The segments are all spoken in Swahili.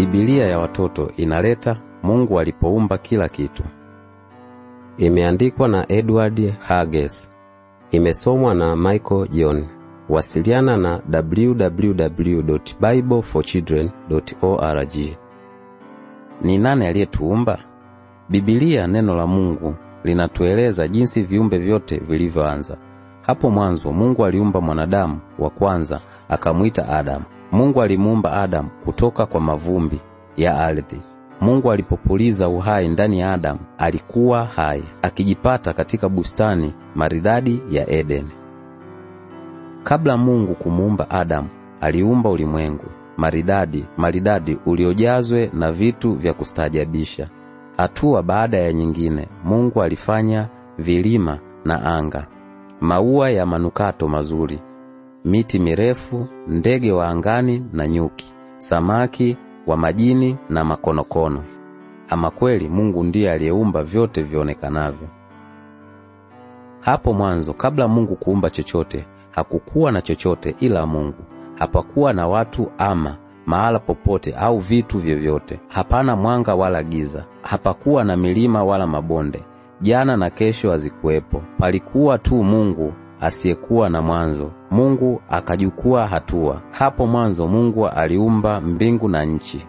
Biblia ya watoto inaleta Mungu alipoumba kila kitu. Imeandikwa na Edward Hages. Imesomwa na Michael John. Wasiliana na www.bibleforchildren.org. Ni nani aliyetuumba? Biblia, neno la Mungu, linatueleza jinsi viumbe vyote vilivyoanza. Hapo mwanzo Mungu aliumba mwanadamu wa kwanza, akamwita Adamu. Mungu alimuumba Adamu kutoka kwa mavumbi ya ardhi. Mungu alipopuliza uhai ndani ya Adamu, alikuwa hai, akijipata katika bustani maridadi ya Edeni. Kabla Mungu kumuumba Adamu, aliumba ulimwengu maridadi maridadi uliojazwe na vitu vya kustaajabisha. Hatua baada ya nyingine, Mungu alifanya vilima na anga, maua ya manukato mazuri, miti mirefu, ndege wa angani na nyuki, samaki wa majini na makonokono. Ama kweli Mungu ndiye aliyeumba vyote vionekanavyo. Hapo mwanzo, kabla Mungu kuumba chochote, hakukuwa na chochote ila Mungu. Hapakuwa na watu ama mahala popote au vitu vyovyote. Hapana mwanga wala giza. Hapakuwa na milima wala mabonde. Jana na kesho hazikuwepo. Palikuwa tu Mungu asiyekuwa na mwanzo. Mungu akajukua hatua. Hapo mwanzo Mungu aliumba mbingu na nchi,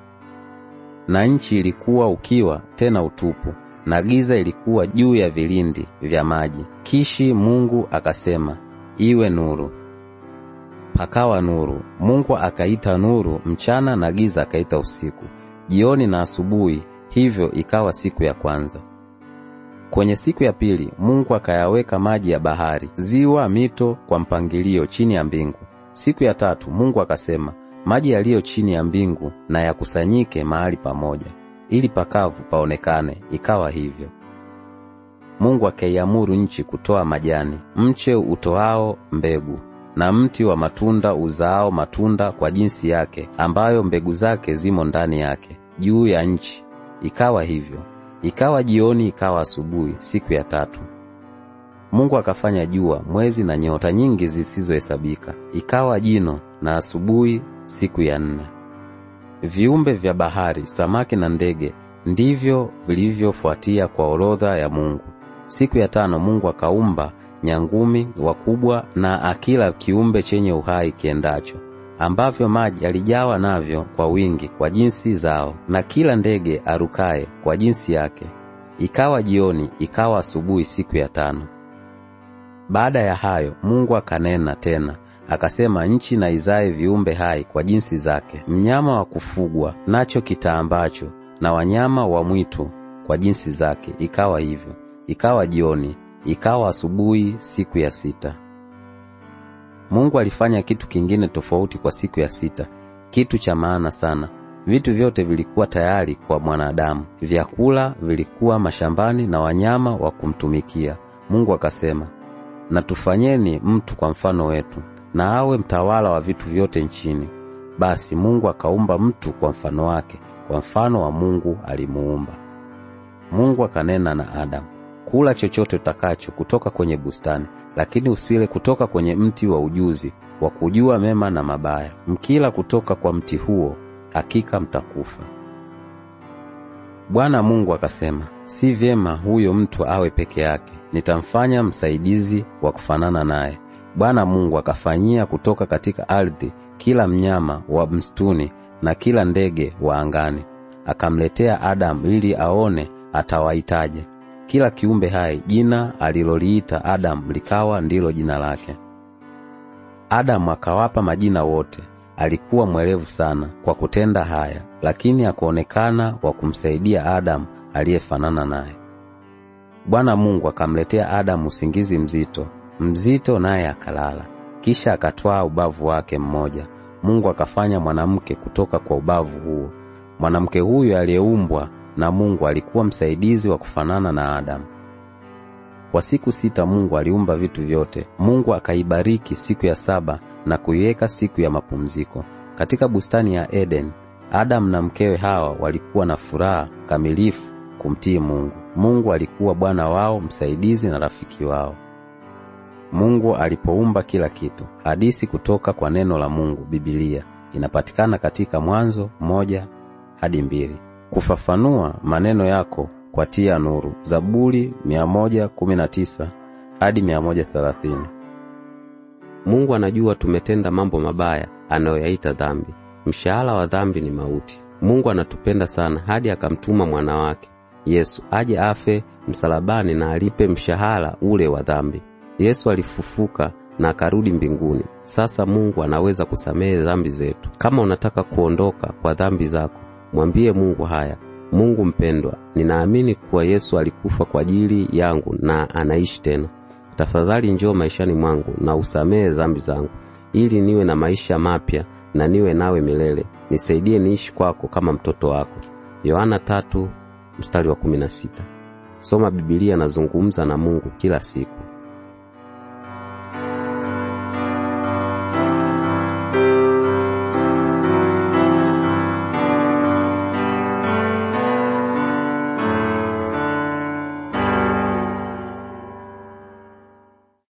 na nchi ilikuwa ukiwa tena utupu, na giza ilikuwa juu ya vilindi vya maji. Kishi Mungu akasema, iwe nuru. Pakawa nuru. Mungu akaita nuru mchana na giza akaita usiku, jioni na asubuhi. Hivyo ikawa siku ya kwanza. Kwenye siku ya pili Mungu akayaweka maji ya bahari, ziwa, mito kwa mpangilio chini ya mbingu. Siku ya tatu Mungu akasema, maji yaliyo chini ya mbingu na yakusanyike mahali pamoja, ili pakavu paonekane. Ikawa hivyo. Mungu akaiamuru nchi kutoa majani, mche utoao mbegu na mti wa matunda uzaao matunda kwa jinsi yake, ambayo mbegu zake zimo ndani yake, juu ya nchi. Ikawa hivyo. Ikawa jioni, ikawa asubuhi, siku ya tatu. Mungu akafanya jua, mwezi na nyota nyingi zisizohesabika. Ikawa jino na asubuhi, siku ya nne. Viumbe vya bahari, samaki na ndege ndivyo vilivyofuatia kwa orodha ya Mungu. Siku ya tano Mungu akaumba nyangumi wakubwa na akila kiumbe chenye uhai kiendacho, ambavyo maji alijawa navyo kwa wingi kwa jinsi zao, na kila ndege arukaye kwa jinsi yake. Ikawa jioni, ikawa asubuhi, siku ya tano. Baada ya hayo Mungu akanena tena akasema, nchi na izae viumbe hai kwa jinsi zake, mnyama wa kufugwa nacho kitaambacho, na wanyama wa mwitu kwa jinsi zake. Ikawa hivyo. Ikawa jioni ikawa asubuhi, siku ya sita. Mungu alifanya kitu kingine tofauti kwa siku ya sita, kitu cha maana sana. Vitu vyote vilikuwa tayari kwa mwanadamu, vyakula vilikuwa mashambani na wanyama wa kumtumikia. Mungu akasema, na tufanyeni mtu kwa mfano wetu, na awe mtawala wa vitu vyote nchini. Basi Mungu akaumba mtu kwa mfano wake, kwa mfano wa Mungu alimuumba. Mungu akanena na Adamu, Kula chochote utakacho kutoka kwenye bustani, lakini usile kutoka kwenye mti wa ujuzi wa kujua mema na mabaya. Mkila kutoka kwa mti huo, hakika mtakufa. Bwana Mungu akasema, si vyema huyo mtu awe peke yake, nitamfanya msaidizi wa kufanana naye. Bwana Mungu akafanyia kutoka katika ardhi kila mnyama wa msituni na kila ndege wa angani, akamletea Adamu ili aone atawaitaje. Kila kiumbe hai jina aliloliita Adamu likawa ndilo jina lake. Adamu akawapa majina wote. Alikuwa mwerevu sana kwa kutenda haya, lakini akuonekana wa kumsaidia Adamu aliyefanana naye. Bwana Mungu akamletea Adamu usingizi mzito mzito, naye akalala. Kisha akatwaa ubavu wake mmoja, Mungu akafanya mwanamke kutoka kwa ubavu huo. Mwanamke huyo aliyeumbwa na Mungu alikuwa msaidizi wa kufanana na Adamu. Kwa siku sita Mungu aliumba vitu vyote. Mungu akaibariki siku ya saba na kuiweka siku ya mapumziko. Katika bustani ya Eden, Adamu na mkewe Hawa walikuwa na furaha kamilifu kumtii Mungu. Mungu alikuwa Bwana wao, msaidizi na rafiki wao. Mungu alipoumba kila kitu. Hadithi kutoka kwa neno la Mungu, Biblia, inapatikana katika Mwanzo moja hadi mbili. Kufafanua maneno yako kwa tia nuru. Zaburi 119 hadi 130. Mungu anajua tumetenda mambo mabaya anayoyaita dhambi. Mshahara wa dhambi ni mauti. Mungu anatupenda sana hadi akamtuma mwana wake Yesu aje afe msalabani na alipe mshahara ule wa dhambi. Yesu alifufuka na akarudi mbinguni. Sasa Mungu anaweza kusamehe dhambi zetu. Kama unataka kuondoka kwa dhambi zako, mwambie Mungu haya: Mungu mpendwa, ninaamini kuwa Yesu alikufa kwa ajili yangu na anaishi tena. Tafadhali njoo maishani mwangu na usamehe dhambi zangu, ili niwe na maisha mapya na niwe nawe milele. Nisaidie niishi kwako kama mtoto wako. Yohana tatu mstari wa kumi na sita. Soma Biblia na zungumza na Mungu kila siku.